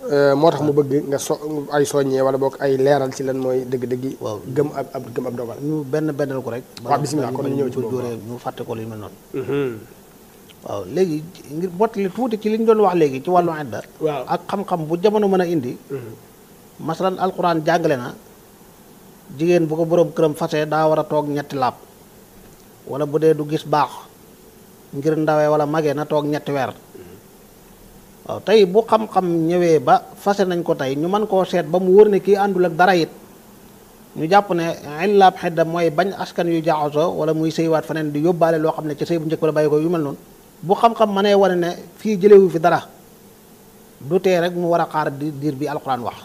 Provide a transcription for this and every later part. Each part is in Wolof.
moo tax mu bëgg nga so ay soññee wala boog ay leeral ci lan mooy dëgg-dëggi waaw. gëm ab ab gëm ab dogal ñu benn bennal ko rek waaw, bismillah, kon ñu ñëw ci ko boobu, dóoree ñu fàtte ko lu mel noonu waaw léegi ngir bottali tuuti ci li ñu doon wax léegi ci wàllu idda waaw ak xam-xam bu jamono mën a indi masalan alquran jàngale na jigéen bu ko boroom këram fase daa war a toog ñetti laab wala bu dee du gis baax ngir ndawee wala magee na toog ñetti weer waaw tey bu xam-xam ñëwee ba fase nañ ko tey ñu mën koo seet ba mu wóor ne kii àndul ak dara it ñu jàpp ne illaab xedda mooy bañ askan yu jaxasoo wala muy sëywaat feneen di yóbbaale loo xam ne ci sëy bu njëkk la bàyyi ko yu mel noonu bu xam-xam mënee wane ne fii jëlewu fi dara du tee rek mu war a xaar di diir bi alxuraan wax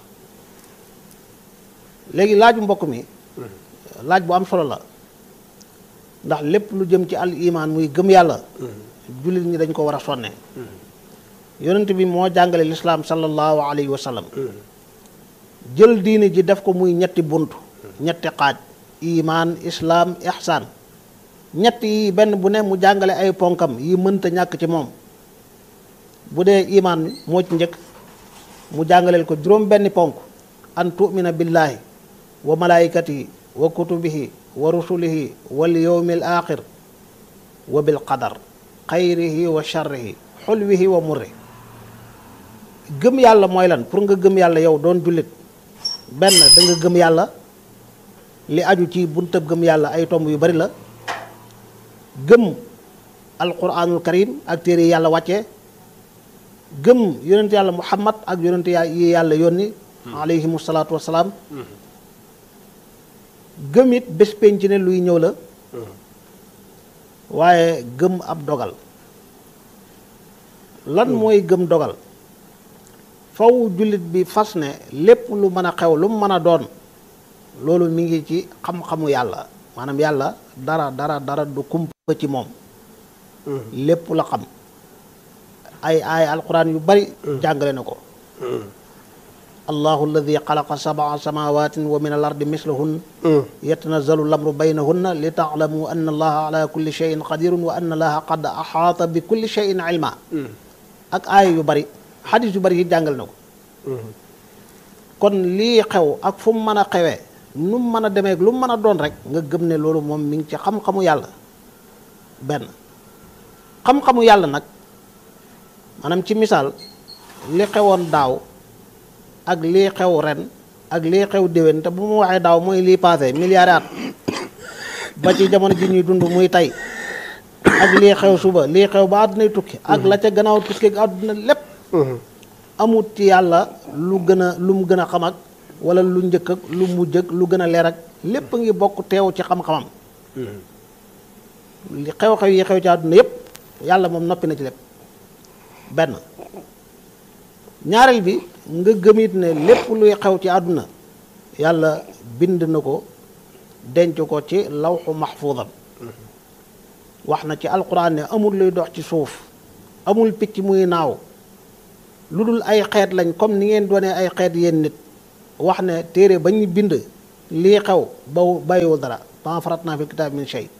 léegi laaju mbokk mi laaj bu am solo la ndax lépp lu jëm ci al iman muy gëm yàlla jullit ñi dañ ko war a sonne yonent bi moo jàngale lislaam sallallahu alayhi wa sallam jël diini ji def ko muy ñetti bunt ñetti xaaj iman islaam ihsaan ñett yi benn bu ne mu jàngale ay ponkam yi mënta ñàkk ci moom bu dee iman moo ci njëkk mu jàngaleel ko juróom benni ponk an tumina billahi wa malaikatihi wa kutubihi wa rusulihi wal yawmil axir wa bil qadar xayrihi wa sharrihi xulwihi wa murri gëm yàlla mooy lan pour nga gëm yàlla yow doon jullit benn da nga gëm yàlla li aju ci buntab gëm yàlla ay tomb yu bari la gëm alquranul karim ak téere yi yàlla wàccee gëm yonent yàlla muhammad ak yonent ya- yi yàlla yónni alayhimu salaatu wasalaam gëm it bés penc ne luy ñëw la waaye gëm ab dogal lan mooy gëm dogal faw jullit bi fas ne lépp lu mën a xew lu mu mën a doon loolu mi ngi ci xam-xamu yàlla maanaam yàlla dara dara dara du kumpa ci moom lépp la xam ay ay alquran yu bari jàngale na ko allahu alladi xalaqa sabaa samawatin wa min al ardi mislahun yatanazalu lamru baynahunna li taalamu anna allaha ala kulli cheyin qadirun wa anna allaha qad axaata bi kulli cheyin ilma ak aaya yu bari xadis yu bari yi jàngal na ko kon lii xew ak fu mu mën a xewee nu mu mën a demee lu mu mën a doon rek nga gëm ne loolu moom mi ngi ci xam-xamu yàlla benn xam-xamu yàlla nag maanaam ci misaal li xewoon daaw ak lii xew ren ak lii xew déwén te bu mu waxee daaw mooy lii passé milliards at ba ci jamono ji ñuy dund muy tey ak lii xew suba lii xew ba àddunay tukki ak la ca gannaaw tukki ak àdduna lépp amut ci yàlla lu gën a lu mu gën a xam ak wala lu njëkk ak lu mujj ak lu gën a leer ak lépp ngi bokk teew ci xam-xamam li xew-xew yi xew ci àdduna yépp yàlla moom noppi na ci lépp benn ñaareel bi nga gëmit ne lépp luy xew ci àdduna yàlla bind na ko denc ko ci lawxu maxfuudam wax na ci alquran ne amul luy dox ci suuf amul picc muy naaw lu dul ay xeet lañ comme ni ngeen doonee ay xeet yéen nit wax ne téere ba ñu bind lii xew ba bàyyiwul dara ma faratna fi kitaab min shay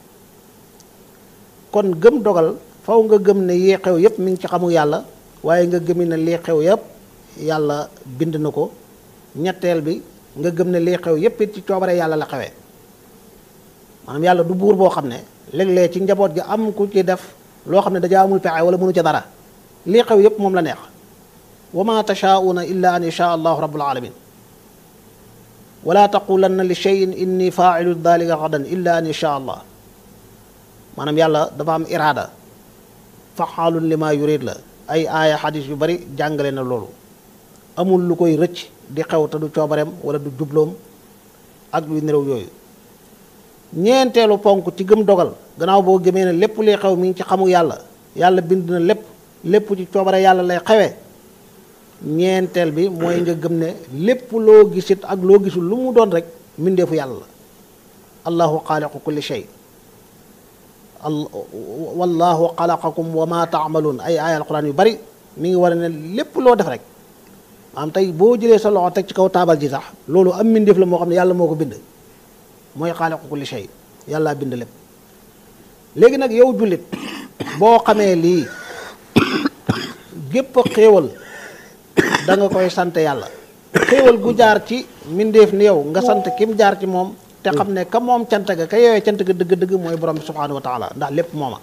kon gëm dogal faw nga gëm ne yii xew yépp mi ngi ci xamu yàlla waaye nga gëmi ne lii xew yépp yàlla bind na ko ñetteel bi nga gëm ne lii xew yépp it ci coobare yàlla la xewee maanaam yàlla du buur boo xam ne léeg-léeg ci njaboot gi am ku ci def loo xam ne dajaa amul pexe wala mënu ca dara lii xew yépp moom la neex wa ma tashaauna illa an yasha allahu rabbul alamin wala taqulanna li cheyin inni failu dalika gadan illa an yasha allah maanaam yàlla dafa am iraada faxaalun li ma yurid la ay aaya xadis yu bari jàngale na loolu amul lu koy rëcc di xew te du coobareem wala du jubloom ak lu nirew yooyu ñeenteelu ponk ci gëm dogal gannaaw boo gëmee ne lépp liy xew mi ngi ci xamu yàlla yàlla bind na lépp lépp ci coobare yàlla lay xewee ñeenteel bi mooy nga gëm ne lépp loo gisit ak loo gisul lu mu doon rek mbindeefu yàlla la allahu xaaliqu kulli shay al wallahu xalaqakum wa ma taamaluun ay aaya alquran yu bari mi ngi war ne lépp loo def rek maanaam tey boo jëlee sa loxo teg ci kaw taabal ji sax loolu am mbindeef la moo xam ne yàlla moo ko bind mooy xaaliqu kulli shay yàlla bind lépp léegi nag yow jullit boo xamee lii gépp xéewal da nga koy sant yàlla xéewal gu jaar ci mbindeef ni yow nga sant kim jaar ci moom te xam ne ka moom cant ga ka yowee cant ga dëgg-dëgg mooy borom bi subhanahu wa taala ndax lépp mooma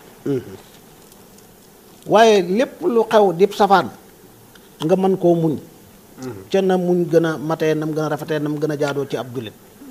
waaye lépp lu xew dib safaan nga mën koo muñ ca na muñ gën a matee nam gën a rafetee nam gën a jaadoo ci ab jullit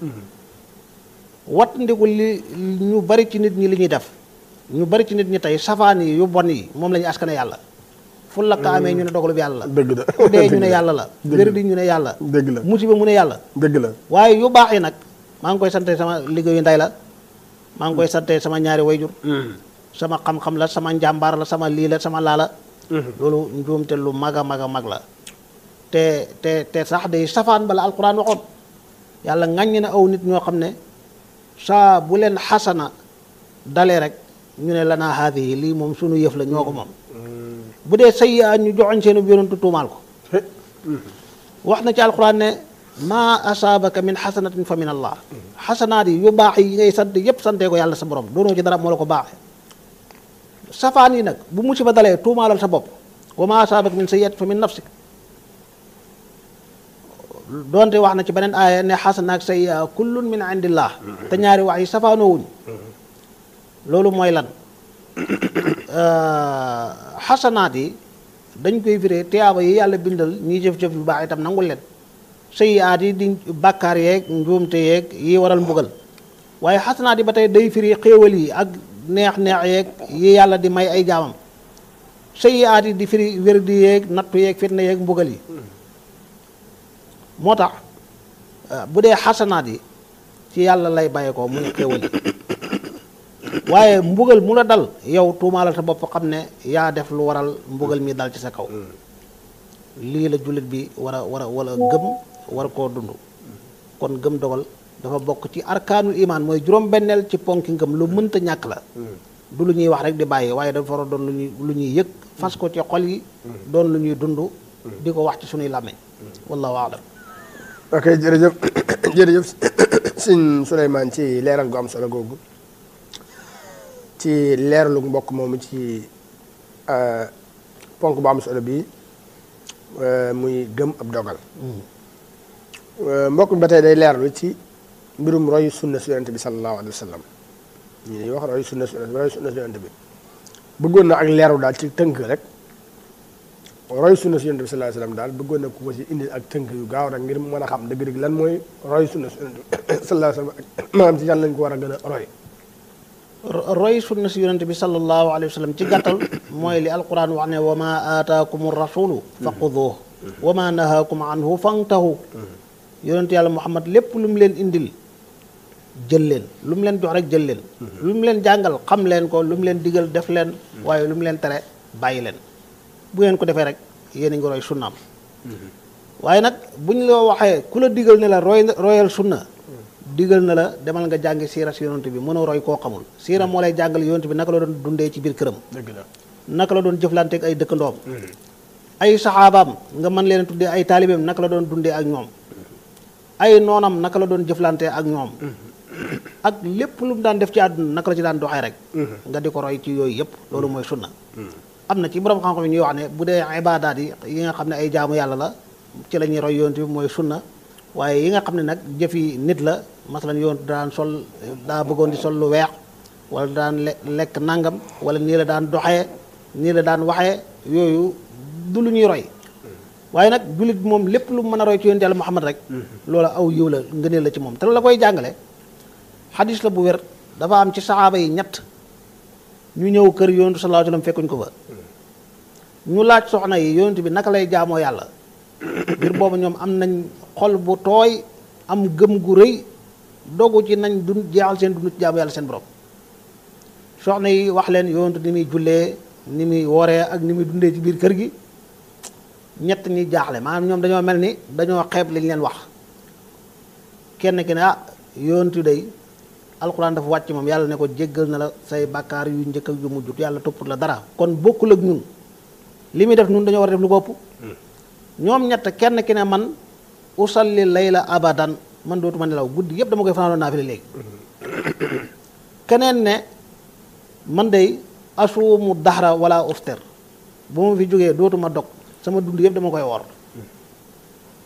wat ndiku li ñu bari ci nit ñi li ñuy def ñu bari ci nit ñi tey safaan yi yu bon yi moom la ñuy askane yàlla fu la ka amee ñu ne dogalub yàlla la dëgg la ku dee ñu ne dëgg la. yàlla la dëgg wér la. di ñu ne yàlla dëgg la musiba mu ne yàlla dëgg la waaye yu baax yi nag maa ngi koy sante sama liggéeyu ndey la maa ngi koy sante sama ñaari wayjur sama xam-xam la sama njàmbaar la sama lii la sama laa la loolu njuumte lu mag a mag a mag la te te te sax day safaan bala alquran waxoon yàlla ŋàññi na aw nit ñoo xam ne saa bu leen xasana dalee rek ñu ne lanaa haadihi lii moom sunu yëf la ñoo ko moom bu dee sayyi'aat ñu joxoñ seenu yonentu tuumaal ko wax na ci alquran ne maa asaabaka min xasanatin fa min allah xasanaat yi yu baax yi ngay sant yépp santee ko yàlla sa borom doonoo ci dara moo la ko baaxee safaan yi nag bu musiba dalee tuumaalal sa bopp wa maa asaabaka min sayyi'atin fa min nafsik doonte wax na ci beneen aaya ne xasana ak sayyi'a kullun min indillah te ñaari wax yi safaanoowuñ loolu mooy lan xasanaat yi dañ koy firee tiyaaba yi yàlla bindal ñiy jëf-jëf yu baax itam nangul leen sayyi'aat yi di bàkkaar yeeg njuumte yeeg yi waral mbugal waaye xasanaat yi ba tey day firi xéewal yi ak neex-neex yeeg yi yàlla di may ay jaamam sayyi'aat yi di firi wér di yeeg nattu yeeg fitna yeeg mbugal yi moo tax bu dee xasanaat yi ci yàlla lay bàyyi ko muy xéewal yi waaye mbugal mu la dal yow tuumaalal sa bopp xam ne yaa def lu waral mbugal mi dal ci sa kaw lii la jullit bi war a war a wala gëm war koo dund kon gëm dogal dafa bokk ci arkaanul imaan mooy juróom-benneel ci ponki ngëm lu mënta ñàkk la du lu ñuy wax rek di bàyyi waaye dafa war a doon lu ñuy lu ñuy yëg fas ko ci xol yi doon lu ñuy dund di ko wax ci suñuy làmmiñ wallahu aalam ok jërëjëf jërëjëf sëñ Souleymane ci leeral gu am solo googu ci leeralu mbokk moomu ci ponk bu am solo bi muy gëm ab dogal mbokk mi ba tey day leeralu ci mbirum royu sunna su yonente bi sallallahu alayhi wa sallam ñi dañuy wax royu sunna su royu sunna su yonente bi bëggoon na ak leeru daal ci tënk rek roy sunna si yonent bi sallallahu alayhi wasallam daal bëggoon na ku ko ci indi ak tënk yu gaaw rek ngir mu mën a xam dëgg-dëgg lan mooy roy sunna si yonent bi sallallahu alayhi wasallam ak maanaam ci yan lañ ko war a gën a roy roy sunna si yonente bi sallallahu alayhi wa sallam ci gàttal mooy li alquran wax ne wa ma aataakum rasulu fa xuduuh wa ma nahaakum anhu fantahu yonente yàlla muhammad lépp lu mu leen indil jël leen lu mu leen jox rek jël leen lu mu leen jàngal xam leen ko lu mu leen digal def leen waaye lu mu leen tere bàyyi leen bu ngeen ko defee rek yéen a ngi roy sunnaam waaye nag bu ñu la waxee ku la digal ne la roy royal sunna digal na la demal nga jàngi siira si yonent bi mën a roy koo xamul siira moo lay jàngal yonent bi naka la doon dundee ci biir këram dëgg la naka la doon jëflanteeg ay dëkkandoom ay saxaabaam nga mën leen tuddee ay taalibeem naka la doon dundee ak ñoom ay noonam naka la doon jëflantee ak ñoom ak lépp lu mu daan def ci àdduna naka la ci daan doxee rek nga di ko roy ci yooyu yëpp loolu mooy sunna am na ci borom xam-xam yi ñuy wax ne bu dee ibaadaat yi yi nga xam ne ay jaamu yàlla la ci la ñuy roy yonent bi mooy sunna waaye yi nga xam ne nag jëfi nit la masalan yonent daan sol daa bëggoon di sol lu weex wala daan lekk nangam wala nii la daan doxee nii la daan waxee yooyu du lu ñuy roy waaye nag jullit bi moom lépp lu mën a roy ci yonent yàlla Muhammad rek loola aw yiw la ngëneel la ci moom te la koy jàngale xadis la bu wér dafa am ci saxaaba yi ñett ñu ñëw kër yonentu sallallahu alayhi wasallam fekkuñ ko fa ñu laaj soxna yi yonent bi naka lay jaamoo yàlla ngir boobu ñoom am nañ xol bu tooy am gëm gu rëy dogu ci nañ dun jeexal seen dund ci jaamu yàlla seen borom soxna yi wax leen yonent ni muy jullee ni muy wooree ak ni muy dundee ci biir kër gi ñett ñi jaaxle maanaam ñoom dañoo mel ni dañoo xeeb liñ leen wax kenn ki ne ah yonent day alxuraan dafa wàcc moom yàlla ne ko jéggal na la say bàkkaar yu njëkk ak yu mujjut yàlla topput la dara kon bokkul ak ñun li muy def ñun dañoo war a def lu ko ëpp ñoom ñett kenn ki ne man usalli layla abadan man dootuma nelaw guddi yëpp dama koy fanaanoo naafile léegi keneen ne man day asuumu daxra wala ufter bu ma fi jógee dootuma dog sama dund yëpp dama koy wor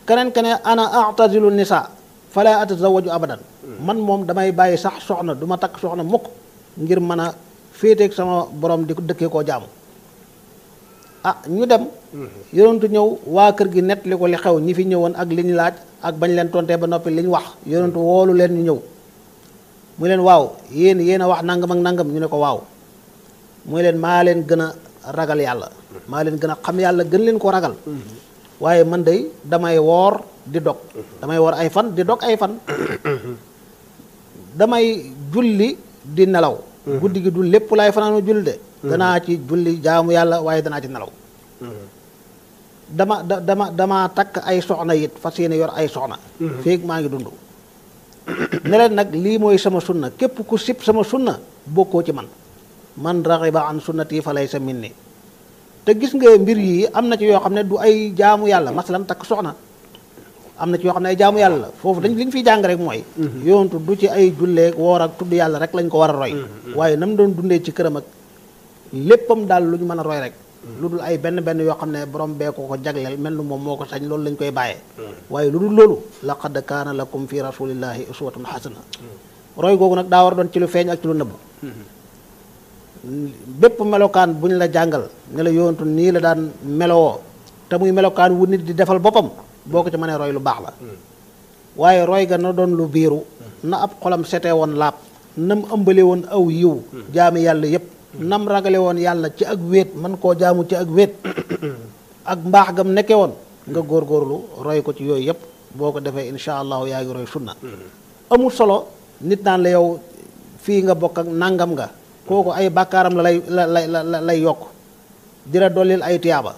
keneen kene ana atazilu nisa fala atazawaju abadan man moom damay bàyyi sax soxna du ma takk soxna mukk ngir mën a féeteeg sama borom di ko dëkkee koo jaamu ah ñu dem yonentu ñëw waa kër gi nett li ko li xew ñi fi ñëwoon ak li ñu laaj ak bañ leen tontee ba noppi li ñu wax yonentu woolu leen ñu ñëw mu leen waaw yéen yéen a wax nangam ak nangam ñu ne ko waaw muy leen maa leen gën a ragal yàlla maa leen gën a xam yàlla gën leen ko ragal waaye man day damay woor di dog damay woor ay fan di dog ay fan damay julli di nelaw guddi gi du lépp laay fanaanu julli de danaa ci julli jaamu yàlla waaye danaa ci nelaw dama da dama dama takk ay soxna it fas yéene yor ay soxna feeg maa ngi dund ne leen nag lii mooy sama sunna képp ku sib sama sunna bokkoo ci man man raxiba an sunnati fa laysa minni te gis nga mbir yi am na ci yoo xam ne du ay jaamu yàlla masalan takk soxna am na ci yoo xam ne ay jaamu yàlla la foofu dañ li ñu fiy jàng rek mooy yoontu du ci ay julleeg woor ak tudd yàlla rek lañ ko war a roy waaye nam doon dundee ci këram ak léppam daal lu ñu mën a roy rek lu dul ay benn benn yoo xam ne borom bee ko ko jagleel mel ni moom moo ko sañ loolu lañ koy bàyyee waaye lu dul loolu laqad kaana lakum fi rasulillahi uswatun hasana roy googu nag daa war a doon ci lu feeñ ak ci lu nëbb bépp melokaan bu ñu la jàngal ne la yoontu nii la daan melowoo te muy melokaan wu nit di defal boppam boo ko ci mënee roy lu baax la waaye roy ga na doon lu biiru na ab xolam setee woon laab nam ëmbale woon aw yiw jaami yàlla yépp nam ragale woon yàlla ci ak wéet man koo jaamu ci ak wéet ak mbaax gam nekke woon nga góorgóorlu roy ko ci yooyu yépp boo ko defee insha allahu yaa ngi roy sunna amul solo nit naan la yow fii nga bokk ak nangam nga kooku ay bàkkaaram la lay la lay la lay yokk dira dollil ay tiyaaba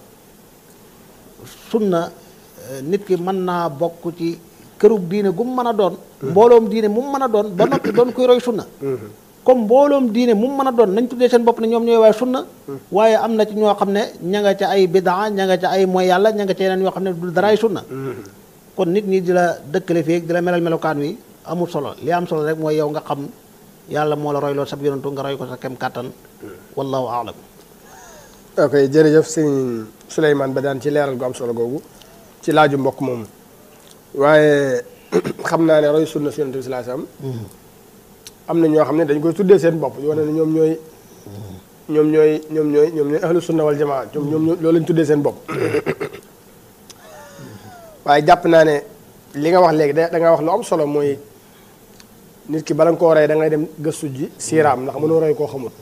sunna nit ki mën naa bokk ci kërug diine gu mu mën a doon mbooloom diine mu mën a doon ba noppi doon kuy roy sunna comme mbooloom diine mu mën a doon nañ tuddee seen bopp ne ñoom ñooy waaye sunna waaye am na ci ñoo xam ne ña nga ca ay bidaa ña nga ca ay mooy yàlla ña nga ca yeneen yoo xam ne du daraay sunna kon nit ñi di la dëkkale fii di la melal melokaan wi amul solo li am solo rek mooy yow nga xam yàlla moo la roy loolu sab yonantu nga roy ko sa kem kàttan wallahu aalam ok jërëjëf sëñ Souleymane Badiane ci leeral gu am solo googu ci laaju mbokk moomu waaye xam naa ne roy sunna si yonent bi sallallahu alayhi wasallam am na ñoo xam ne dañ koy tuddee seen bopp yoo ne ñoom ñooy ñoom ñooy ñoom ñooy ñoom ñooy ahlu sunna wal jamaa ñoom ñoom loolu lañ tuddee seen bopp waaye jàpp naa ne li nga wax léegi da da nga wax lu am solo mooy nit ki bala nga koo rey da ngay dem gëstu ji siiraam ndax mënoo roy koo xamul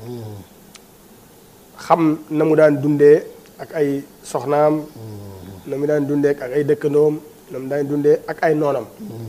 xam na mu daan dundee ak ay soxnaam na mu daan dundee ak ay dëkkandoom na mu daan dundee ak ay noonam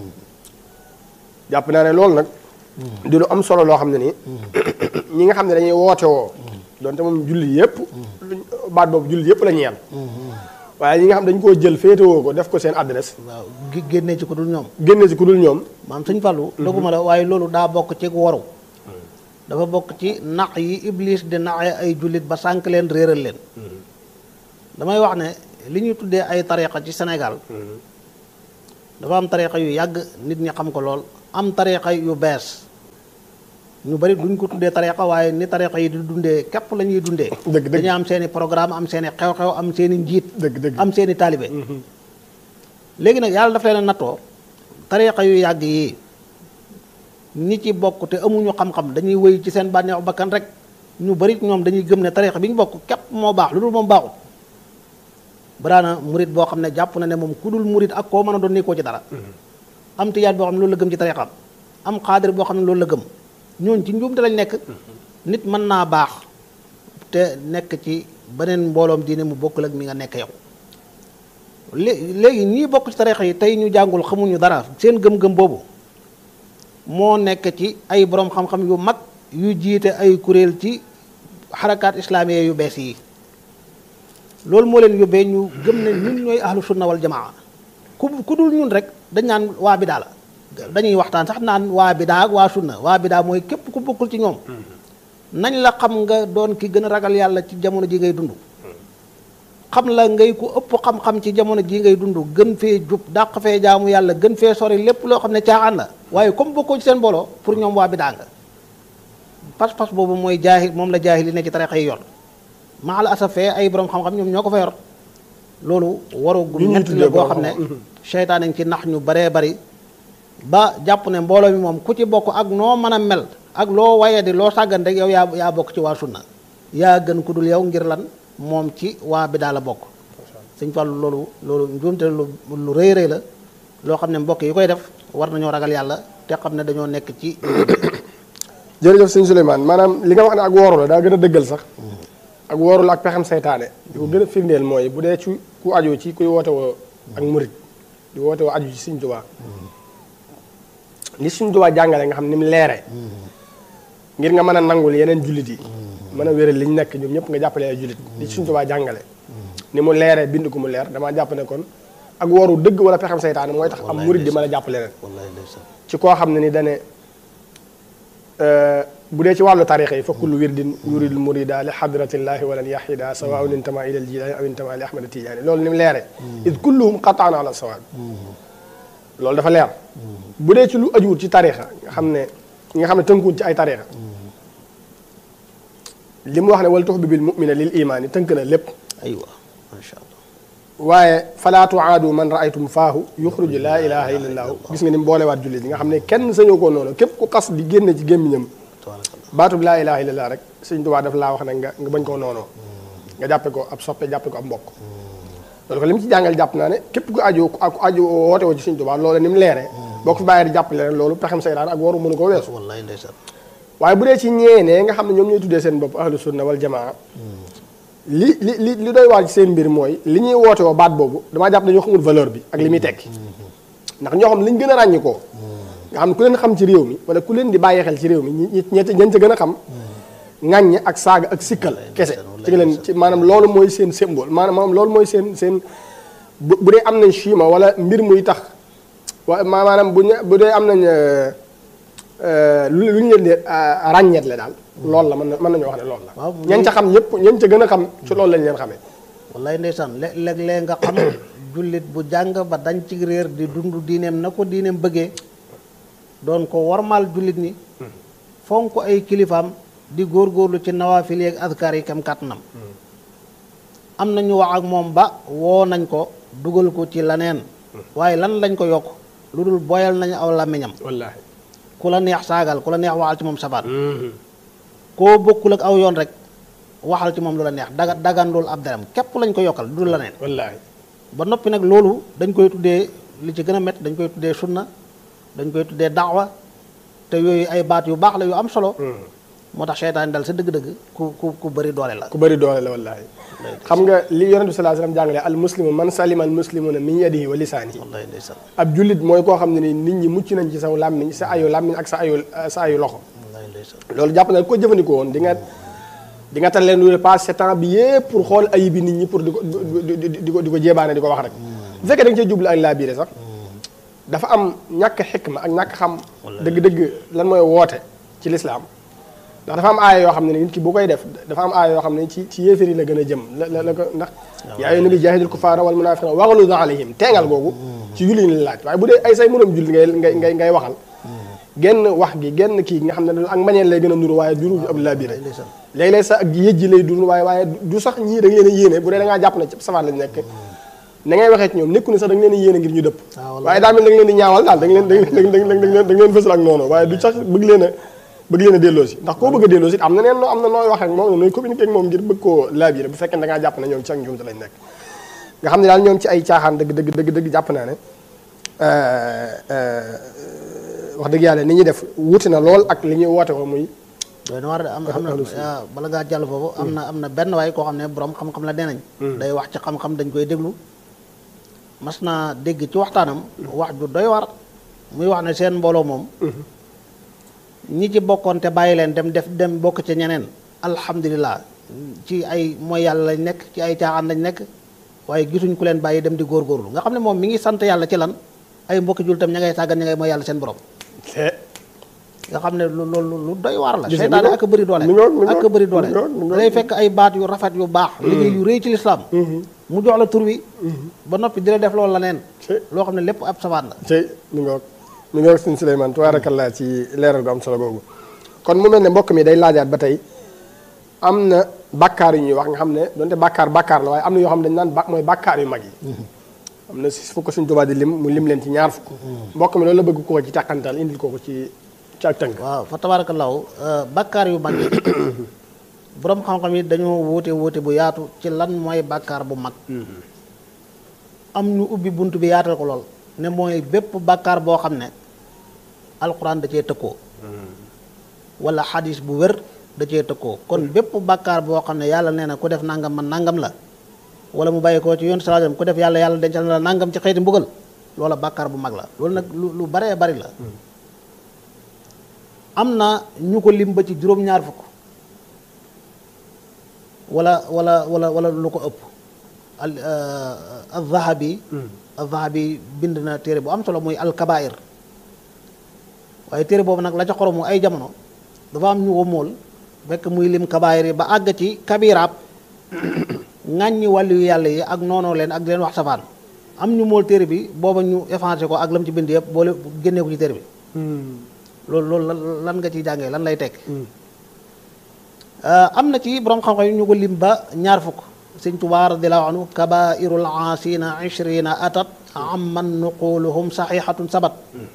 jàpp naa ne loolu nag di lu am solo loo xam ne nii ñi nga xam ne dañuy woote woo donte moom julli yëpp baat boobu julli yëpp la ñeel waaye ñi nga xam dañ koo jël féetewoo ko def ko seen adresse waaw gi- génnee ci ko dul ñoom génne si ku dul ñoom maam sëñ Fallu doguma la waaye loolu daa bokk ci waru dafa bokk ci nax yi iblis di naxee ay jullit ba sànk leen réeral leen damay wax ne li ñuy tuddee ay tariqa ci Sénégal dafa am tariqa yu yàgg nit ñi xam ko lool am tariqa yu bees ñu bari duñ ko tuddee tariqa waaye ni tariqa yi di dundee képp la ñuy dundee dëgg dëgg dañu am seeni programme am seeni xew-xew am seeni njiit dëgg dëgg am seeni taalibe léegi nag yàlla daf leen a nattoo tariqa yu yàgg yi ñi ci bokk te amuñu xam-xam dañuy wéy ci seen bànneexu bakkan rek ñu bari ñoom dañuy gëm ne tariqa bi ñu bokk képp moo baax lu dul moom baaxut baraana murit boo xam ne jàpp na ne moom ku dul murit ak koo mën a doon ni koo ci dara am tijaan boo xam ne loolu la gëm ci tariqam am xaadir boo xam ne loolu la gëm ñooñ ci njuumte lañ nekk nit mën naa baax te nekk ci beneen mbooloom diine mu bokkul ak mi nga nekk yow lé léegi ñii bokk ci tarixa yi tey ñu jàngul xamuñu dara seen gëm-gëm boobu moo nekk ci ay borom xam-xam yu mag yu jiite ay kuréel ci xarakaat islaamiya yu bees yi loolu moo leen yóbbee ñu gëm ne ñun ñooy ahlu sunna wal jamaa ku ku dul ñun rek dañ naan waa bidaa la dañuy waxtaan sax naan waa bidaa ak waa sunna waa bidaa mooy képp ku bokkul ci ñoom nañ la xam nga doon ki gën a ragal yàlla ci jamono ji ngay dund xam la ngay ku ëpp xam-xam ci jamono ji ngay dund gën fee jub dàq fee jaamu yàlla gën fee sori lépp loo xam ne caaxaan la waaye comme bokkoo ci seen mbooloo pour ñoom waa bidaa nga pas-pas boobu mooy jaahil moom la jaahil yi ne ci tarixa yi yor maa la asaf fee ay borom xam-xam ñoom ñoo ko fa yor loolu waru gu Ñi ñuy ñett tuddee la boo borom xam ne xam-xam. seytaane ngi ci nax ñu baree bari ba jàpp ne mbooloo mi moom ku ci bokk ak noo mën a mel ak loo waye di loo sàggan rek yow yaa yaa bokk ci waa sunna yaa gën ku dul yow ngir lan moom ci waa bi daal la bokk sëñ Fallu loolu loolu njuumte lu lu rëy rëy la loo xam ne mbokk yi koy def war nañoo ragal yàlla te xam ne dañoo nekk ci jërëjëf sëñ Souleymane maanaam li nga wax ne ak wooru la daa gën a dëggal sax ak wooru la ak pexem saytaane di ko gën a firndeel mooy bu dee ci ku aju ci kuy woote woo ak murit di woote woo aju ci Sëñ Tuubaa li Sëñ Tuubaa jàngale nga xam ni mu leere ngir nga mën a nangul yeneen jullit yi mën a wéral li ñu nekk ñoom ñëpp nga jàppale ay jullit li Sëñ Tuubaa jàngale ni mu leeree bind ko mu leer damaa jàpp ne kon ak wooru dëgg wala pexem saytaane mooy tax am murit di mën a jàppale leen wallaay ndeysaan ci koo xam ne ni dane bu dee ci wàllu tarixa yi fa kullu wirdin yuridul murida li xadratillahi walan yaxida sawaun intama ila aljilani aw intama li ahmad tijaani loolu ni mu leere id kulluhum qataan ala sawaab loolu dafa leer bu dee ci lu ajuwut ci tarixa nga xam ne nga xam ne tënkuwut ci ay tarixa li mu wax ne wal tux bi bil mumina lil imaani tënk na lépp aywa macha allah waaye falaa tuaadu man raaytum faahu yuxruju laa ilaha illa allaahu gis nga ni mu boolewaat jullit yi nga xam ne kenn sañoo koo noonu képp ku xas di génne ci gémmiñam tabaarakallah baatub laa ilaha illallah rek sëñ Tuubaa daf laa wax ne nga nga bañ koo noonoo nga jàppe ko ab soppe jàppe ko ab mbokk loolu ko li mu ci jàngal jàpp naa ne képp ku aju ku aju woote woo ci sëñ Tuubaa loolu ni mu leeree boo ko fi bàyyee di jàppale rek loolu pexem saytaan ak waru mënu ko weesu wallaay ndeysaan waaye bu dee ci ñeenee nga xam ne ñoom ñooy tuddee seen bopp ahlu sunna wal jamaa li li li li doy waar ci seen mbir mooy li ñuy woote woo baat boobu damaa jàpp dañoo xamul valeur bi ak li muy tekki ndax ñoo xam liñ gën a ràññi koo nga xam ne ku leen xam ci réew mi wala ku leen di bàyyi xel ci réew mi ñi ñi ñañ ca gën a xam ŋàññe ak saaga ak sikkal kese ci nga leen ci maanaam loolu mooy seen symbole maanaam loolu mooy seen seen bu bu dee am nañ chima wala mbir muy tax wa maanaam bu ñu bu dee am nañ lu lu ñu leen di ràññeetle daal loolu la mën na mën nañoo wax ne loolu la waaw ñañ ca xam ñëpp ñañ ca gën a xam ci loolu lañ leen xamee wallaay ndeysaan lé- léeg-léeg nga xam jullit bu jàng ba dañ ci réer di dund diineem na ko diineem bëggee doon ko warmaal jullit ni fonk ay kilifaam di góorgóorlu ci nawaafil yeeg adkaar yi kam kàttanam am na ñu wax ak moom ba woo nañ ko dugal ko ci laneen waaye lan lañ ko yokk lu dul boyal nañu aw làmmiñam wallaahi ku la neex saagal ku la neex waxal ci moom sabaat koo bokkul ak aw yoon rek waxal ci moom lu la neex daga dagandul ab deram képp lañ ko yokkal du dul laneen wallaahi ba noppi nag loolu dañ koy tuddee li ci gën a métti dañ koy tuddee sunna dañ koy tuddee daawa te yooyu ay baat yu baax la yu am solo moo tax seytaane dal sa dëgg-dëgg ku ku ku bëri doole la ku bëri doole la wallaahi xam nga li yonent bi sallallahu alayhi wasallam jàngale al muslimu man salima al muslimuna min yadihi wa lisaanihi wallaay ndeysaan ab jullit mooy koo xam ne ni nit ñi mucc nañ ci saw làmmiñ sa ayu làmmiñ ak sa ayu sa ayu loxo wallaay ndeysaan loolu jàpp na ko jëfandikoo woon di nga di nga tal leen lu passé temps bi yëpp pour xool ayib bi nit ñi pour di ko di di di ko di ko jébaane di ko wax rek bu fekkee da nga cee jublu ak laa biire sax dafa am ñàkk xikma ak ñàkk xam dëgg-dëgg lan mooy woote ci lislaam ndax dafa am aaya yoo xam ne nit ki bu koy def dafa am aaya yoo xam ne ci ci yéefar yi la gën a jëm la la la ko ndax yaa ayyuhan nabi jaahidil kuffaara wal munaafiqiina waghluz alayhim teengal googu ci julli ni la laaj waaye bu dee ay say moroom julli ngay ngay ngay ngay waxal genn wax gi genn kii nga xam ne ak mbañeel lay gën a nuru waaye duru ab laa biire ndeysaan léeg-léeg sax ak yëjji lay dund waaye waaye du sax ñii da nga leen a yéene bu dee da ngaa jàpp ne ci safaan lañ nekk na ngay waxee ci ñoom nekku ne sax da nga leen a yéene ngir ñu dëpp Ah, wallaay. waaye daa mel da nga leen di ñaawal daal da nga leen da nga leen da nga leen da nga leen fësal ak noonu waaye du sax bëgg leen a bëgg leen a delloo si ndax koo bëgg a delloo si am na neen noo am na nooy wax ak moom nooy communiquer ak moom ngir bëgg koo laabire bu fekkee da ngaa jàpp ne ñoom ci ak njuumte lañ nekk nga xam ne daal ñoom ci ay caaxaan dëgg dëgg dëgg dëgg jàpp naa ne wax dëgg yàlla ni ñuy def wuti na lool ak li ñuy woote ko muy doy na war de am am na ah, bala ngaa jàll foofu am na am na benn waay koo xam ne borom xam-xam la nee nañ day wax ci xam-xam dañ koy déglu mas naa dégg ci waxtaanam wax ju doy war muy wax ne seen mbooloo moom ñi ci bokkoon te bàyyi leen dem def dem bokk ci ñeneen alhamdulilah ci ay mooy yàlla lañ nekk ci ay caaxaan lañ nekk waaye gisuñ ku leen bàyyi dem di góorgóorlu nga xam ne moom mi ngi sant yàlla ci lan ay mbokki jul tam ña ngay sàggan ña ngay mooy yàlla seen borom nga xam ne lu loolu lu doy waar la Gis nga seytaane mi ak a bëri doole mi ngoog, mi ak a ngoog, bëri doole mi ngoog, mi ngoog. day fekk ay baat yu rafet yu baax liggéey yu rëy ci lislaam mu jox la tur wi ba noppi di la def loolu la neen ci loo xam ne lépp ab sabaat la tey mi ngoog mi ngoog suñu Souleymane tabaarakallaa ci leeral gu am solo googu kon mu mel ne mbokk mi day laajaat ba tey am na bàkkaar yu ñuy wax nga xam ne donte bàkkaar bàkkaar la waaye am na yoo xam ne dañu naan ba mooy bàkkaar yu mag yi am na si fukk suñ tubaab di lim mu lim leen ci ñaar fukk mbokk mi loolu la bëgg ko ko ci tàkkantal indil ko ko ci ci ak tënk waaw fa tabaarakallaahu bàkkaar yu mag yi boroom xam-xam yi dañoo wuute wuute bu yaatu ci lan mooy bàkkaar bu mag am ñu ubbi bunt bi yaatal ko lool ne mooy bépp bàkkaar boo xam ne alxuraan da cee tëkkoo wala xadis bu wér da cee tëkkoo kon bépp bàkkaar boo xam ne yàlla nee na ku def nangam man nangam la wala mu bàyyi ko ci yoon salaam ku def yàlla yàlla dencal na la nangam ci xeeti mbugal loola bàkkaar bu mag la loolu nag lu lu baree bari la am na ñu ko lim ba ci juróom-ñaar fukk wala wala wala wala lu ko ëpp al al-Zahabi al-Zahabi bind na téere bu am solo muy al-Kabair waaye téere boobu nag la ca xoromu ay jamono dafa am ñu ko mool fekk muy lim kabaayir yi ba àgg ci kabiraab ŋàññi wàllu yu yàlla yi ak noonoo leen ak leen wax safaan am ñu mool téere bi booba ñu effacé ko ak lam ci bind yëpp boole génnee ko ci téere bi loolu loolu lan nga ciy jàngee lan lay tekk am na ci borom xam-xam yi ñu ko lim ba ñaar fukk sëñ Tuubaa radiyallaahu anhu kabairul aasina ishrina atat amman nuquluhum saxihatun sabat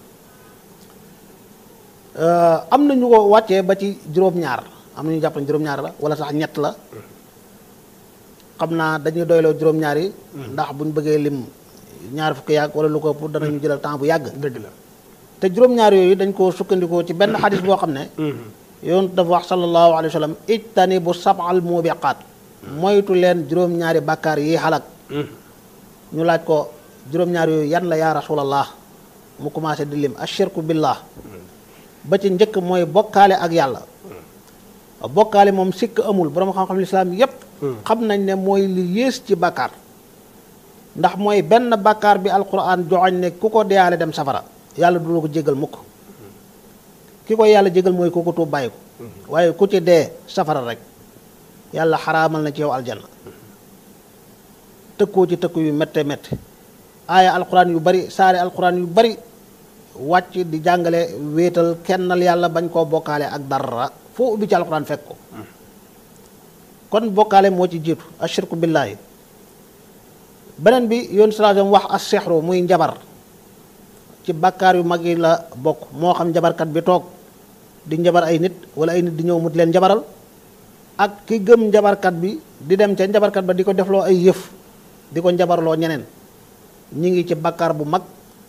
am na ñu ko wàccee ba ci juróom-ñaar am na ñu jàpp ne juróom-ñaar la wala sax ñett la xam naa dañuy doyloo juróom-ñaar yi ndax buñ bëggee lim ñaar fukki yàgg wala lu ko ëpp danañu jëlal temps bu yàgg dëgg la te juróom-ñaar yooyu dañ koo sukkandikoo ci benn xadis boo xam ne yoon dafa wax sallallahu alayhi wa sallam ijtani bu sabal mubiqaat moytu leen juróom-ñaari bàkkaar yi xalak ñu laaj ko juróom-ñaar yooyu yan la yaa rasulallah mu commencé di lim ashirku billah ba ci njëkk mooy bokkaale ak yàlla bokkaale moom sikk amul borom xam-xam lislaam yépp xam nañ ne mooy li yées ci bàkkaar ndax mooy benn bàkkaar bi alquran joxoñ ne ku ko deyaale dem safara yàlla du la ko jégal mukk ki koy yàlla jégal mooy ku ko tuub bàyyi ko waaye ku ci dee safara rek yàlla xaraamal na ci yow aljanna tëkkoo ci tëkku yu métte métte aaya alquran yu bari saari alquran yu bari wàcc di jàngale wéetal kennal yàlla bañ koo bokkaale ak dara foo ubbi ci alquran fekk ko kon bokkaale moo ci jiitu ashirku billaahi beneen bi yoon salaam wax as sexru muy njabar ci bàkkaar yu mag yi la bokk moo xam njabarkat bi toog di njabar ay nit wala ay nit di ñëw mut leen njabaral ak ki gëm njabarkat bi di dem ca njabarkat ba di ko defloo ay yëf di ko njabarloo ñeneen ñi ngi ci bàkkaar bu mag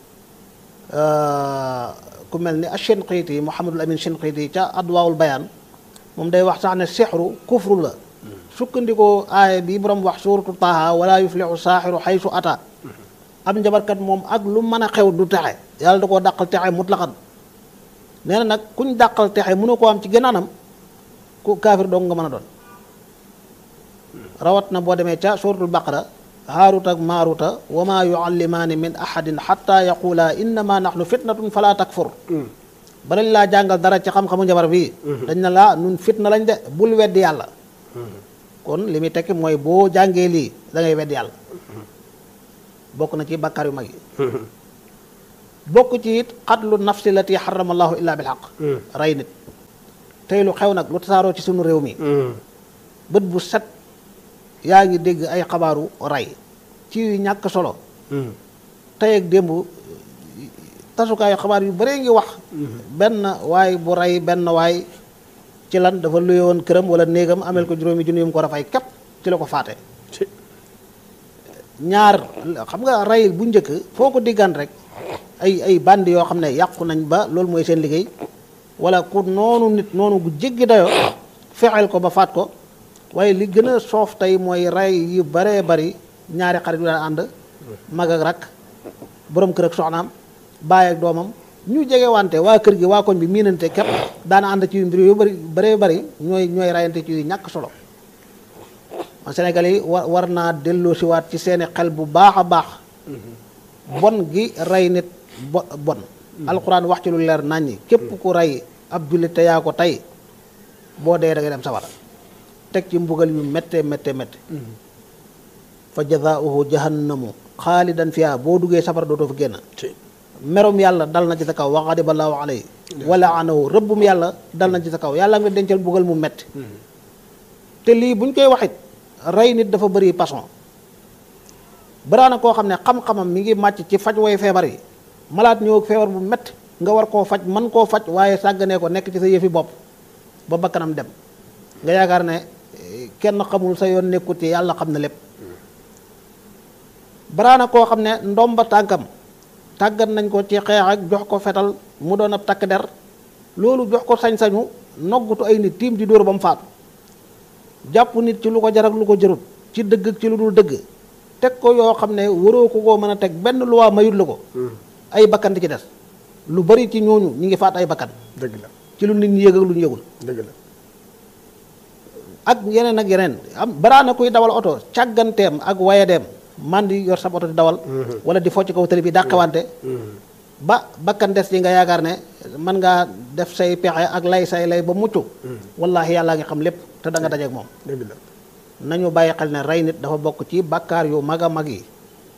ku mel ni Shinqiiti Muhammadul Amin Shinqiiti ca Adwaawul Bayaan moom day wax sax ne sexru kufru la sukkandikoo aaya bi borom wax suuratu Taaha wala yuflixu saaxiru xaysu ata am njabarkat moom ak lu mën a xew du texe yàlla da koo dàqal texe mutlaqan nee na nag kuñ dàqal texe mënu koo am ci gën anam ku kaafir dong nga mën a doon rawat na boo demee ca suuratul baqara haaruta ak maaruta wa maa yuallimaani min ahadin xatta yaqula innama nahnu fitnatun fala takfur balañ laa jàngal dara ci xam-xamu njabar bii dañ na laa nun fitna lañ de bul weddi yàlla kon li muy tekki mooy boo jàngee lii da ngay weddi yàlla bokk na ci bàkkaar yu mag yi bokk ci it xatlu nafsi lati xarama allahu illa bil xaq rey nit tey lu xew nag lu tasaaroo ci sunu réew mi bët bu set yaa ngi dégg ay xabaaru rey ci yu ñàkk solo tey ak démb tasukaayu xabaar yu bëree ngi wax benn waay bu rey benn waay ci lan dafa luye woon këram wala néegam amel ko juróomi junni yu mu ko rafay képp ci la ko faate ñaar xam nga rey bu njëkk foo ko diggaan rek ay ay bandi yoo xam ne yàqu nañ ba loolu mooy seen liggéey wala ku noonu nit noonu gu jéggi dayo fexeel ko ba faat ko waaye li gën a soof tey mooy rey yu baree bari ñaari xarit yu daan ànd mag ak rak borom kër ak soxnaam baay ak doomam ñu jege wante waa kër gi waa koñ bi miinante képp daana ànd ci mbir yu bari baree bari ñooy ñooy rayante ci yu ñàkk solo man Sénégal yi war war naa delloo si waat ci seeni xel bu baax a baax bon gi rey nit bo bon alxuraan wax ci lu leer naññi képp ku rey ab jullit te yaa ko tey boo dee da ngay dem sawara teg ci mbugal yu métte métte métte fa jazaauhu jahannamu xaalidan fiha boo duggee safara dootoo fa génn merom yàlla dal na ci sa kaw wa ghadiba allahu alayhi wa laanahu rëbbum yàlla dal na ci sa kaw yàlla nga dencal mbugal mu métti te lii buñ koy waxit rey nit dafa bëri façon baraana koo xam ne xam-xamam mi ngi màcc ci faj way feebar yi malaat ñëw ak feebar bu métti nga war koo faj mën koo faj waaye sàgganee ko nekk ci sa yëfi bopp ba bakkanam dem nga yaakaar ne eh, kenn xamul sa yoon nekkut ci yàlla xam na lépp baraana koo xam ne ndomba tànkam tàggat nañ ko ci xeex ak jox ko fetal mu doon ab takk der loolu jox ko sañ-sañu noggutu ay nit tiim di dóor ba mu faatu jàpp nit ci lu ko jar ak lu ko jarut ci dëgg ak ci lu dul dëgg teg ko yoo xam ne waroo ko koo mën a teg benn luwaa mayut la ko ay bakkan di ci des lu bari ci ñooñu ñi ngi faat ay bakkan dëgg la ci lu nit ñi yëg ak lu ñu yëgul dëgg la ak yeneen ak yeneen am baraana kuy dawal oto càgganteem ak wayadeem man di yor sa oto di dawal wala di focc kaw tali bi dàqawante ba bakkan des yi nga yaakaar ne mën ngaa def say pexe ak lay say lay ba mucc wallaahi yàllaa ngi xam lépp te da nga dajeek moom dëgg la nañu bàyyi xel ne rey nit dafa bokk ci bàkkaar yu mag a mag yi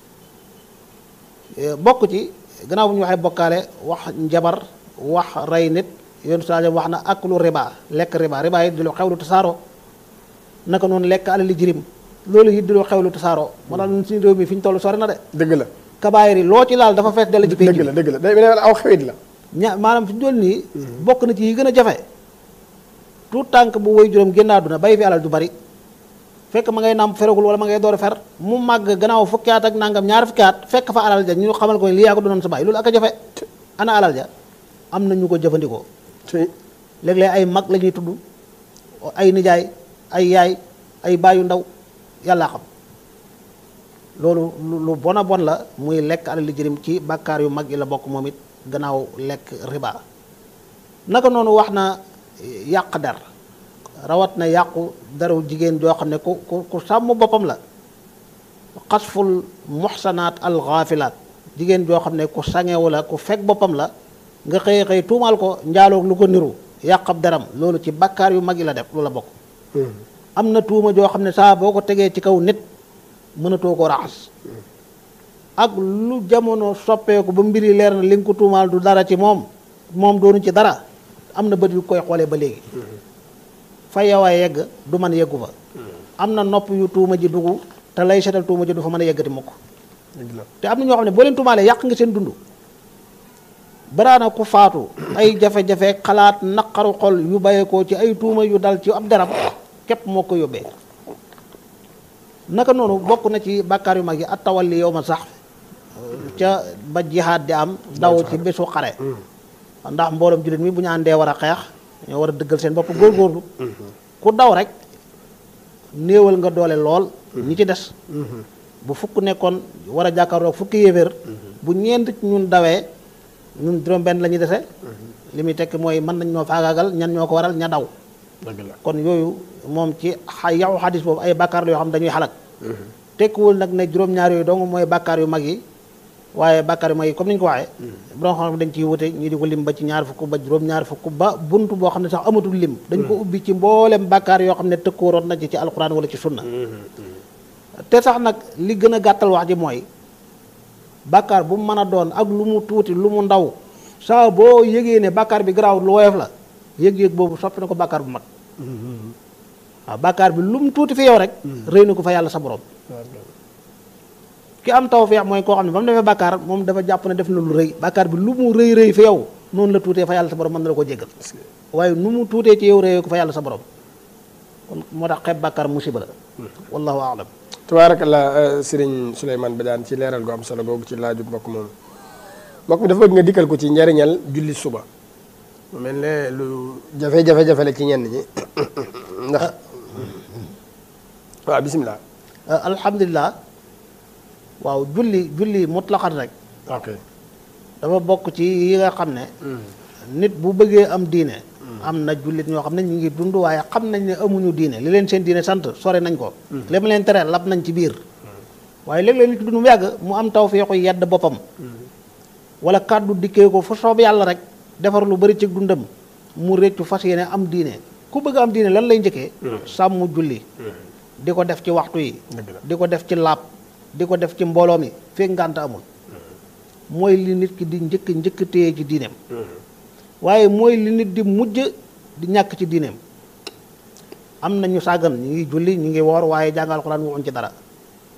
Eh, bokk ci gannaaw bu ñu waxee bokkaale wax njabar wax rey nit yoon saa wax na ak lu riba lekk riba riba yi di lu xewlu tasaaroo naka noonu lekk alali jirim loolu it di lu xewlu tasaaroo moo tax ñun suñu réew mi fi ñu toll sori na de dëgg la kabaayir yi loo ci laal dafa fees dell ci pénc dëgg bi la dëgg la day day aw xewit la ña maanaam fi ñu toll nii bokk na ci yi gën a jafe tout tànk bu woy juróom génn àdduna bay fi alal du bari fekk ma ngay nàmp feragul wala ma ngay door a fer mu màgg gannaaw fukki at ak nangam ñaar fukki at fekk fa alal ja ñu xamal ko ne lii yaa ko doonoon sa baay loolu ak a jafe ana alal ja am na ñu ko jëfandikoo ci léeg-léeg ay mag la ñuy tudd ay nijaay ay yaay ay baayu ndaw yàllaa xam loolu lu lu bon a bon la muy lekk alali jërim ci bàkkaar yu mag yi la bokk moom it gannaaw lekk riba naka noonu wax na yàq der rawat na yàqu deru jigéen joo xam ne ku ku ku sàmm boppam la xasful muxsanaat al xaafilaat jigéen joo xam ne ku sangewu la ku fekk boppam la nga xëy xëy tuumaal ko njaaloog lu ko niru yàq ab deram loolu ci bàkkaar yu mag yi la def lu la bokk am na tuuma joo xam ne saa boo ko tegee ci kaw nit mënatoo ko raxas ak lu jamono soppeeku ba mbir yi leer na li nga ko tuumaal du dara ci moom moom doonu ci dara am na bët yu koy xoolee ba léegi fa yow a yegg du mën yeggu fa am na nopp yu tuuma ji dugg te lay setal tuuma ji du fa mën a yeggati mukk dëgg la te am na ñoo xam ne boo leen tuumaalee yàq nga seen dund baraana ku faatu ay jafe-jafe xalaat naqaru xol yu bàyyeekoo ci ay tuuma yu dal ci ab deram képp moo ko yóbbee naka noonu bokk na ci bàkkaar yu mag yi at tawalli yow ma sax ca ba jihaad di am daw ci bésu xare ndax mbooloom jullit mi bu ñu àndee war a xeex ñoo war a dëggal seen bopp góorgóorlu ku daw rek néewal nga doole lool ñi ci des bu fukk nekkoon war a jàkkaarloog fukki yéeféer bu ñeent ci ñun dawee ñun juróom benn la ñuy dese li muy tekk mooy mën nañ ñoo faagaagal ñan ñoo ko waral ña daw dëgg la kon yooyu moom ci xa yow xadis boobu ay bàkkaar la yoo xam dañuy xalak tekkiwul nag ne juróom-ñaar yooyu dong mooy bàkkaar yu mag yi waaye bàkkaar yu mag yi comme ni ñu ko waxee borom xam dañ ciy wute ñii di ko lim ba ci ñaar fukk ba juróom-ñaar fukk ba bunt boo xam ne sax amatul lim dañ ko ubbi ci mboolem bàkkaar yoo xam ne tëkkooroon na ci ci alquran wala ci sunna te sax nag li gën a gàttal wax ji mooy bàkkaar bu mu mën a doon ak lu mu tuuti lu mu ndaw saa boo yëgee ne bàkkaar bi garaawut lu woyof la yëg-yëg boobu soppi na ko bàkkaar bu mag waaw bàkkaar bi lu mu tuuti fi yow rek rëy na ko fa yàlla sa borom ki am tawfeex mooy koo xam ne ba mu defee bàkkaar moom dafa jàpp ne def na lu rëy bàkkaar bi lu mu rëy rëy fi yow noonu la tuutee fa yàlla sa borom mën na la ko jéggal waaye nu mu tuutee ci yow rëyee ko fa yàlla sa borom kon moo tax xeeb bàkkaar musiba la wallahu aalam tabaarakallah sëriñ Souleymane Badiane ci leeral gu am solo googu ci laaju mbokk moom mbokk mi dafa bëgg nga dikkal ko ci njariñal julli suba mu mel ne lu jafe-jafe-jafe la ci ñenn ñi ndax waaw bisimilah alhamdulilah waaw julli julli mutlaqat rek ok dafa bokk ci yi nga xam ne nit bu bëggee am diine am na jullit ñoo xam ne ñu ngi dund waaye xam nañ ne amuñu diine li leen seen diine sant sore nañ ko li ma leen tere lab nañ ci biir waaye léeg-léeg nit ki dund mu yàgg mu am tawfeexu yedd boppam wala kàddu dikkee ko fu soob yàlla rek defar lu bari ci dundam mu réccu fas yéene am diine ku bëgg am diine lan lay njëkkee sàmm julli di ko def ci waxtu yi dëgg la di ko def ci laab di ko def ci mbooloo mi fekk ngànt amul mooy li nit ki di njëkk njëkk téye ci diineem waaye mooy li nit di mujj di ñàkk ci diineem am na ñu sàggan ñu ngi julli ñu ngi woor waaye jàngal Alxuraan waxuñ ci dara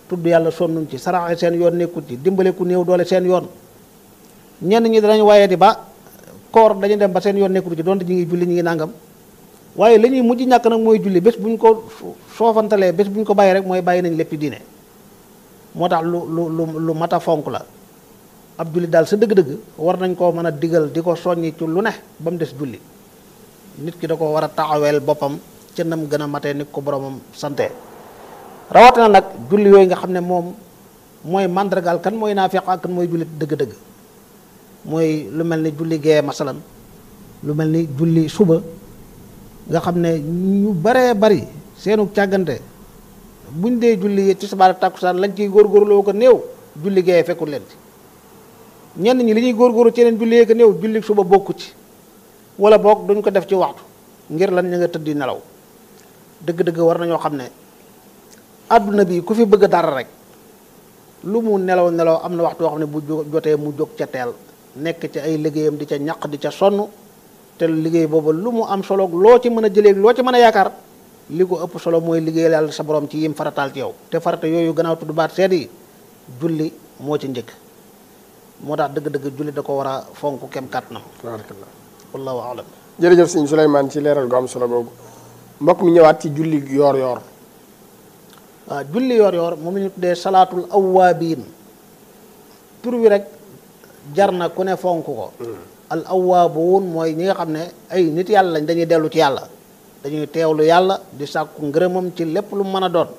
tudd yàlla sonnuñ ci saraxe seen yoon nekkut ci dimbale ku néew doole seen yoon ñenn ñi danañ waaye di ba koor dañu dem ba seen yoon nekkut ci donte ñi ngi julli ñi ngi nàngam waaye la ñuy mujj ñàkk nag mooy julli bés bu ñu ko soofantalee bés bu ñu ko bàyyi rek mooy bàyyi nañ lépp diine moo tax lu lu lu lu mat a fonk la ab julli daal sa dëgg-dëgg war nañ koo mën a digal di ko soññi ci lu ne ba mu des julli nit ki da ko war a taxaweel boppam ca nam gën a matee ni ko boromam sante rawatina nag julli yooyu nga xam ne moom mooy màndargaal kan mooy naafiq ak kan mooy jullit dëgg-dëgg mooy lu mel ni julli gee masalan lu mel ni julli suba nga xam ne ñu baree bari seenu càggante buñ dee julli tisbaar takkusaan lañ ciy góorgóorloo ko néew julli gee fekkul leen ci ñenn ñi li ñuy góorgóorlu ci leen julli ko néew julli suba bokku ci wala boog duñ ko def ci waxtu ngir lan ña nga tëddi nelaw dëgg-dëgg war nañoo xam ne àdduna bi ku fi bëgg dara rek lu mu nelaw nelaw am na waxtu yoo xam ne bu jotee mu jóg ca teel nekk ci ay liggéeyam di ca ñaq di ca sonn te liggéey boobu lu mu am solo loo ci mën a jëlee loo ci mën a yaakaar li ko ëpp solo mooy liggéeyal yàlla sa borom ci yim farataal ci yow te farata yooyu gannaaw tudd baat seet yi julli moo ci njëkk moo tax dëgg-dëgg julli da ko war a fonk kem kàttanam barakallah wallahu alam jërëjëf sëñ Souleymane ci leeral gu am solo googu mbokk mi ñëwaat ci julli yoor yoor waaw julli yoor yoor moom la ñu tuddee salaatul awwaabiin tur wi rek jar na ku ne fonk ko al awwaabuun mooy ñi nga xam ne ay nit yàlla lañ dañuy dellu ci yàlla dañuy teewlu yàlla di sàkku ngërëmam ci lépp lu mën a doon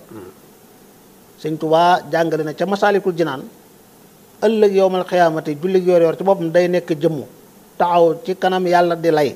sëñ Tuubaa jàngale na ca masaalikul jinaan ëllëg yowmal xiyaamati julli yoor yoor ci boppam day nekk jëmmu taxaw ci kanam yàlla di lay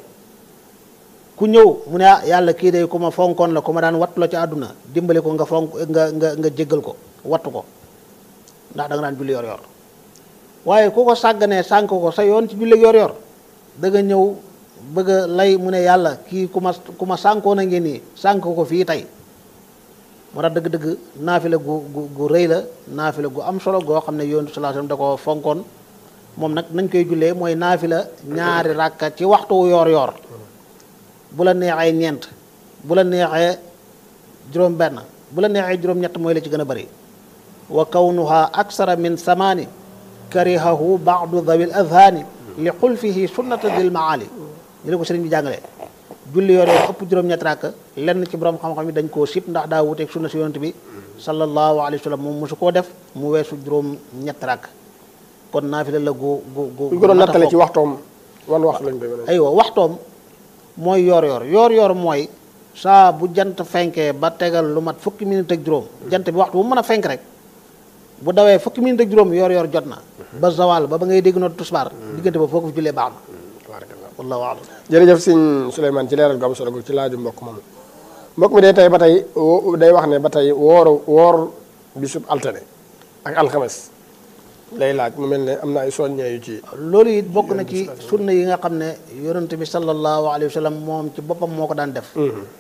ku ñëw mu ne ah yàlla kii day ku ma fonkoon la ku ma daan wattu la ci àdduna dimbali ko nga fonk nga nga nga jéggal ko wattu ko ndax da nga daan julli yor yor waaye ku ko sàgganee sànk ko sa yoon ci julli yor yor da nga ñëw bëgg a lay mu ne yàlla kii ku ma ku ma sànkoon a ngi nii sànk ko fii tey moo tax dëgg-dëgg naafila gu gu gu rëy la naafila gu am solo goo xam ne yoon sallallahu alayhi wasallam da ko fonkoon moom nag nañ koy jullee mooy naafila ñaari ràkka ci waxtu yor yor bu la neexee ñeent bu la neexee juróom benn bu la neexee juróom ñett mooy la ci gën a bari wa kawnuha aksara min samaani karihahu baadu dawil adhaani li xulfihi sunnata dil maali ñu la ko sëriñ bi jàngalee julli yoor yoor ëpp juróom ñett rakk lenn ci borom xam-xam yi dañ koo sib ndax daa wuteeg sunna si yonent bi sallallahu alayhi wa sallam moom mosu koo def mu weesu juróom ñett rakk kon naafila la gu gu gu bu ñu ko doon nattale ci waxtoom wan waxtu lañ koy mën a aywa waxtoom mooy yoor yoor yoor yoor mooy saa bu jant fenkee ba tegal lu mat fukki minute ak juróom jant bi waxtu bu mën a fenk rek bu dawee fukki minute ak juróom yoor yoor jot na ba zawal ba ba ngay dégg noonu tusbaar diggante ba foo ko fi jullee baax na tabarakallah wallahu alam jërëjëf sëñ Souleymane ci leeral gu am solo googu ci laaju mbokk moomu mbokk mi day tey ba tey wo- day wax ne ba tey wooru woor bisub altine ak alxames lay laaj mu mel ne am na ay soññee yu ci loolu it bokk na ci sunna yi nga xam ne yonent bi sallallahu alayhi wa sallam moom ci boppam moo ko daan def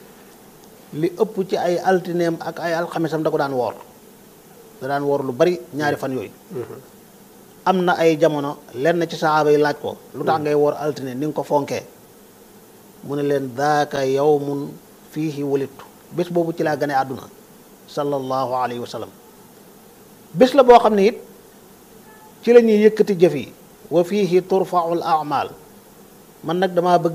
li ëpp ci ay altineem ak ay alxamisam da ko daan woor da daan woor lu bari ñaari fan yooyu am na ay jamono lenn ci saxaaba yi laaj ko lu tax ngay woor altine ni nga ko fonkee mu ne leen daaka yawmun fiihi wulittu bés boobu ci laa gane àdduna sallallahu alayhi wa sallam bés la boo xam ne it ci la ñuy yëkkati jëf yi wa fiihi turfaul amal man nag damaa bëgg